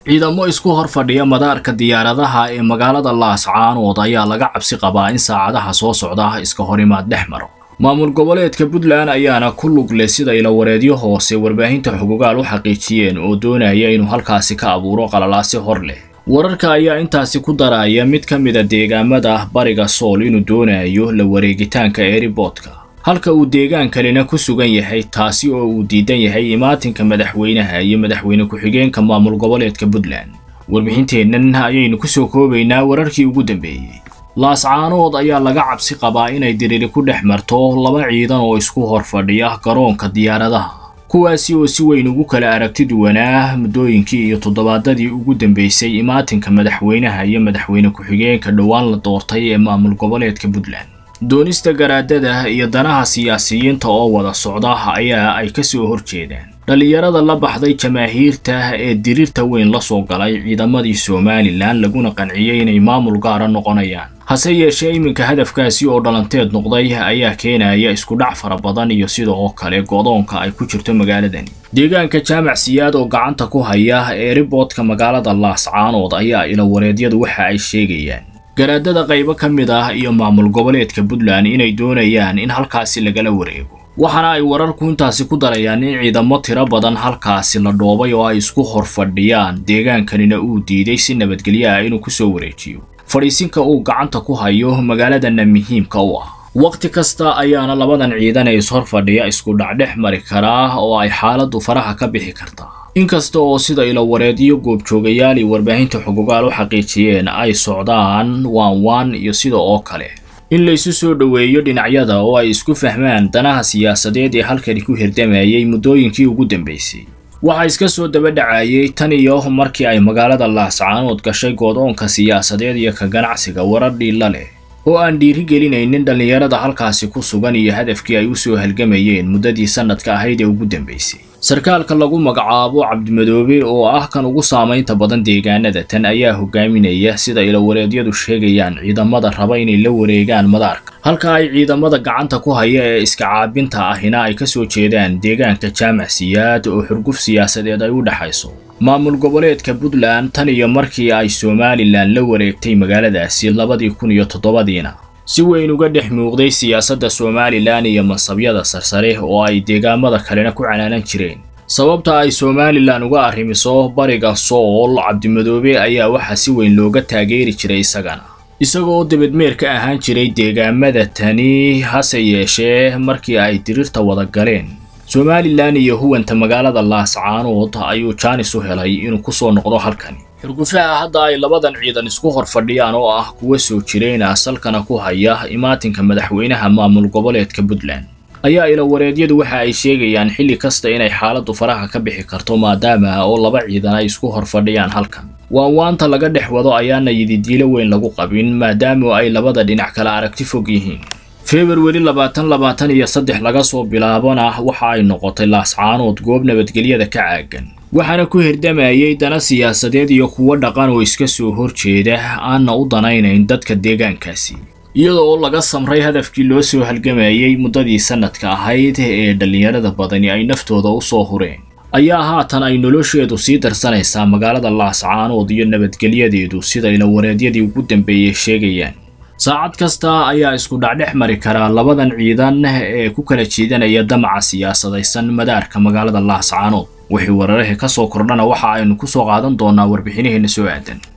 ciidamo isku hor fadhiya madaarka diyaaradaha ee magaalada laascaanood ayaa laga cabsi qabaa in saacadaha soo socda iska horimaad dhex maro maamul goboleedka puntland ayaana ku lug leh sida ilawareedyo hoose warbaahinta xugugaal u xaqiijiyeen oo doonaya inuu halkaasi ka abuuro qalalaasi hor leh wararka ayaa intaasi ku daraya mid ka mida deegaamada bariga sool inuu doonayo la wareegitaanka eeriboodka halka uu deegaankanina ku sugan yahay taasi oo uu diidan yahay imaatinka madaxweynaha iyo madaxweyne ku-xigeenka maamul goboleedka puntland warbixinteennan ayaynu kusoo koobaynaa wararkii ugu dambeeyey laascaanood ayaa laga cabsi qabaa inay diriri ku dhex marto laba ciidan oo isku hor fadhiya garoonka diyaaradaha kuwaasi oo si weyn ugu kala aragti duwanaa muddooyinkii iyo toddobaadadii ugu dambeysay imaatinka madaxweynaha iyo madaxweyne ku-xigeenka dhowaan la doortay ee maamul goboleedka puntland doonista garaadada iyo danaha siyaasiyiinta oo wada socda ayaa ay ka soo horjeedaan dhallinyarada la baxday jamaahiirta ee diriirta weyn la soo galay ciidamadii somalilan laguna qanciyey inay maamul gaara noqonayaan hase yeeshee iminka hadafkaasi oo dhalanteed noqday ayaa keenaya iskudhac fara badan iyo sidoo kale godoonka ay ku jirto magaaladani deegaanka jaamac siyaad oo gacanta ku haya eeriboodka magaalada laascaanood ayaa ilawareedyadu waxa ay sheegayaan garaadada qaybo ka mid ah iyo maamul goboleedka puntland inay doonayaan in halkaasi lagala wareego waxaana ay wararku intaasi ku darayaan in ciidamo tiro badan halkaasi la dhoobay oo ay isku hor fadhiyaan deegaankanina uu diiday si nabadgelyo ah inuu kusoo wareejiyo fadhiisinka uu gacanta ku hayo magaaladana muhiimka u ah wakhti kasta ayaana labadan ciidan ee ishor fadhiya isku dhacdhex mari karaa oo ay xaaladdu faraha ka bixi kartaa inkasta oo sida ilawareedyo goobjoogayaal iyo warbaahinta xugugaal u xaqiijiyeen ay socdaan waan waan iyo sida oo kale in laysu soo dhoweeyo dhinacyada oo ay isku fahmaan danaha siyaasadeed ee halkani ku hirdamayay muddooyinkii ugu dambeysay waxaa iska soo daba dhacayay tan iyo markii ay magaalada laascaanood gashay goodoonka siyaasadeed iyo ka ganacsiga warar dhiilla leh oo aan dhiirigelinaynin dhallinyarada halkaasi ku sugan iyo hadafkii ay u soo halgamayeen muddadii sannadka ahayd ee ugu dambeysay sarkaalka lagu magacaabo cabdimadoobe oo ah kan ugu saamaynta badan deegaanada tan ayaa hogaaminaya sida ilawareedyadu sheegayaan ciidamada raba inay la wareegaan madaarka halka ay ciidamada gacanta ku haya ee iska caabinta ahina ay ka soo jeedaan deegaanka jaamac siyaad oo xurguf siyaasadeed ay u dhexayso maamul goboleedka puntland tan iyo markii ay somalilan la wareegtay magaaladaasi labadii kun iyo toddobadiina si weyn uga dhex muuqday siyaasadda somalilan iyo mansabyada sarsare oo ay deegaamada kalena ku canaanan jireen sababta ay somalilan uga arrimiso bariga sool cabdimadoobe ayaa waxaa si weyn looga taageeri jiray isagana isagoo debedmeer ka ahaan jiray deegaamada tani hase yeeshee markii ay diriirta wada galeen somalilan iyo huwanta magaalada laascaanood ayuu jaanis u helay inuu ku soo noqdo halkani xurgufaha hadda ay labadan ciidan isku hor fadhiyaan oo ah kuwa soo jireyna salkana ku haya imaatinka madaxweynaha maamul goboleedka puntland ayaa ilawareedyadu waxa ay sheegayaan xilli kasta inay xaaladdu faraha ka bixi karto maadaama oo laba ciidan ay isku hor fadhiyaan halkan waanwaanta laga dhex wado ayaana yididiilo weyn lagu qabin maadaama ay labada dhinac kala aragti fog yihiin februari labaatan labaatan iyo saddex laga soo bilaabona waxa ay noqotay laascaanood goob nabadgelyada ka caagan waxaana ku hirdamayay dana siyaasadeed iyo kuwo dhaqan oo iska soo horjeeda aanna u danaynayn dadka deegaankaasi iyada oo laga samray hadafkii loo soo halgamayay muddadii sannadka ahayd ee dhallinyarada badani ay naftooda u soo hureen ayaa haatan ay nolosheedu sii darsanaysaa magaalada laascaanood iyo nabadgelyadeedu sida ilawareedyadii ugu dambeeyey sheegayaan saacad kasta ayaa isku dhacdhex mari karaa labadan ciidan ee ku kala jiidanaya damaca siyaasadaysan madaarka magaalada laascaanood wixii wararaha ka soo kordhana waxa aynu ku soo qaadan doonaa warbixinaheena soo aadan